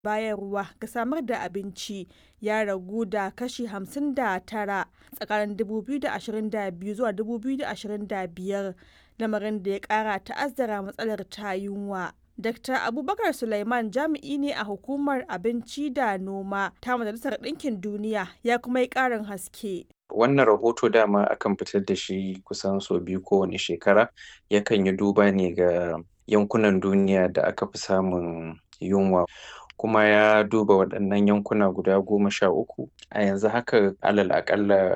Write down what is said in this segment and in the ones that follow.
bayarwa ga samar da abinci ya ragu da kashi 59 tsakanin 2022 zuwa 2025 lamarin da ya kara ta'azzara matsalar ta yunwa. Dr. Abubakar Sulaiman jami'i ne a hukumar abinci da noma ta Majalisar Ɗinkin Duniya ya kuma yi ƙarin haske. Wannan rahoto dama akan fitar da shi kusan sau biyu kowane shekara yakan yi duba ne ga yankunan duniya da aka fi samun yunwa kuma ya duba waɗannan yankuna guda goma sha uku a yanzu haka alal aƙalla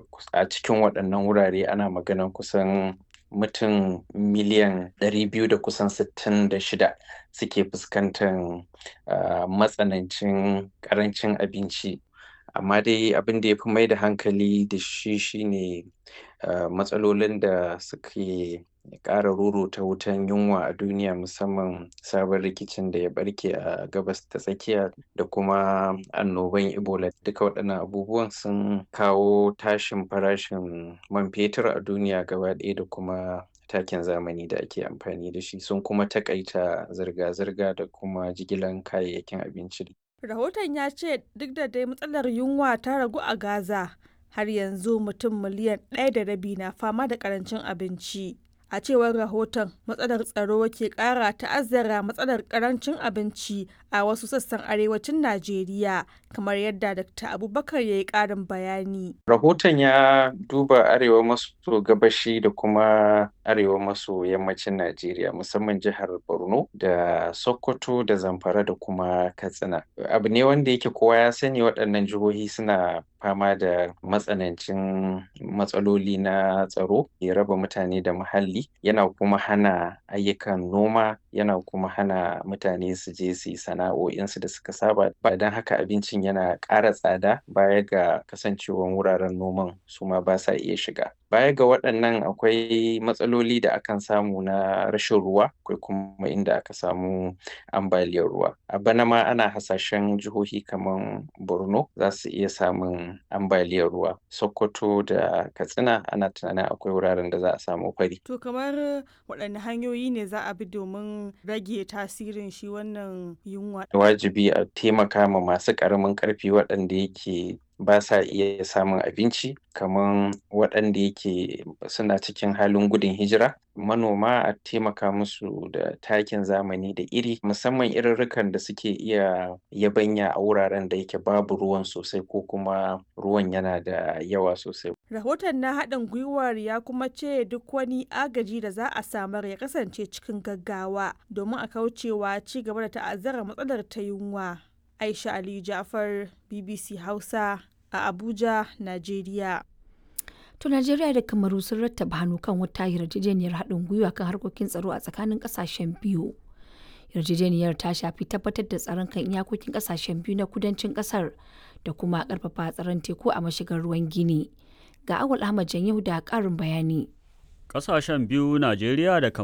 a cikin waɗannan wurare ana maganan kusan mutum miliyan ɗari biyu da kusan sittin da shida suke fuskantar uh, matsanancin ƙarancin abinci amma dai abin da ya fi mai da hankali da shi shine uh, matsalolin da suke ƙara ruruta wutan yunwa a duniya musamman sabon rikicin da ya barke a gabas ta tsakiya da kuma annoban ebola duka waɗannan abubuwan sun kawo tashin farashin man fetur a duniya gaba ɗaya da kuma takin zamani da ake amfani da shi sun kuma takaita zirga-zirga da kuma jigilan kayayyakin abinci Rahoton ya ce duk da dai matsalar yunwa ta ragu a Gaza, har yanzu mutum miliyan ɗaya da rabi na fama da ƙarancin abinci. A cewar rahoton, matsalar tsaro ke ƙara ta'azzara matsalar ƙarancin abinci a wasu sassan arewacin Najeriya, kamar yadda Dr. Abubakar ya yi ƙarin bayani. Rahoton ya duba arewa maso gabashi da kuma arewa maso yammacin Najeriya, musamman jihar Borno da Sokoto da Zamfara da kuma Katsina. Abu ne wanda yake kowa ya sani waɗannan jihohi suna fama da matsanancin matsaloli na tsaro ya raba mutane da muhalli yana kuma hana ayyukan noma yana kuma hana mutane su je su yi sana'o'insu da suka saba ba don haka abincin yana ƙara tsada baya ga kasancewan wuraren noman su ma ba sa iya shiga baya ga waɗannan akwai matsaloli da akan samu na rashin ruwa akwai kuma inda aka samu ambaliyar ruwa a bana ma ana hasashen jihohi kamar borno za su iya samun ambaliyar ruwa sokoto da katsina ana tunanin akwai wuraren da za a samu fari to kamar waɗanne hanyoyi ne za a bi domin rage tasirin shi wannan yunwa wajibi a taimaka ma masu ƙaramin ƙarfi waɗanda yake ba sa iya samun abinci kamar waɗanda yake suna cikin halin gudun hijira manoma a taimaka musu da takin zamani da iri musamman irirrikan da suke iya yabanya a wuraren da yake babu ruwan sosai ko kuma ruwan yana da yawa sosai rahoton na haɗin gwiwar ya kuma ce duk wani agaji da za a samar ya kasance cikin gaggawa domin a kaucewa ci gaba da ta'azzara matsalar ta yunwa Aisha Ali Jafar BBC Hausa a Abuja, Najeriya. To Najeriya da Kamaru sun rattaba hannu kan wata yarjejeniyar haɗin gwiwa kan harkokin tsaro a tsakanin ƙasashen biyu. Yarjejeniyar ta shafi tabbatar da tsaron kan iyakokin ƙasashen biyu na kudancin ƙasar da kuma ƙarfafa tsaron teku a mashigar ruwan Gini. Ga Awal Ahmad Janyahu da ƙarin bayani. Ƙasashen biyu Najeriya da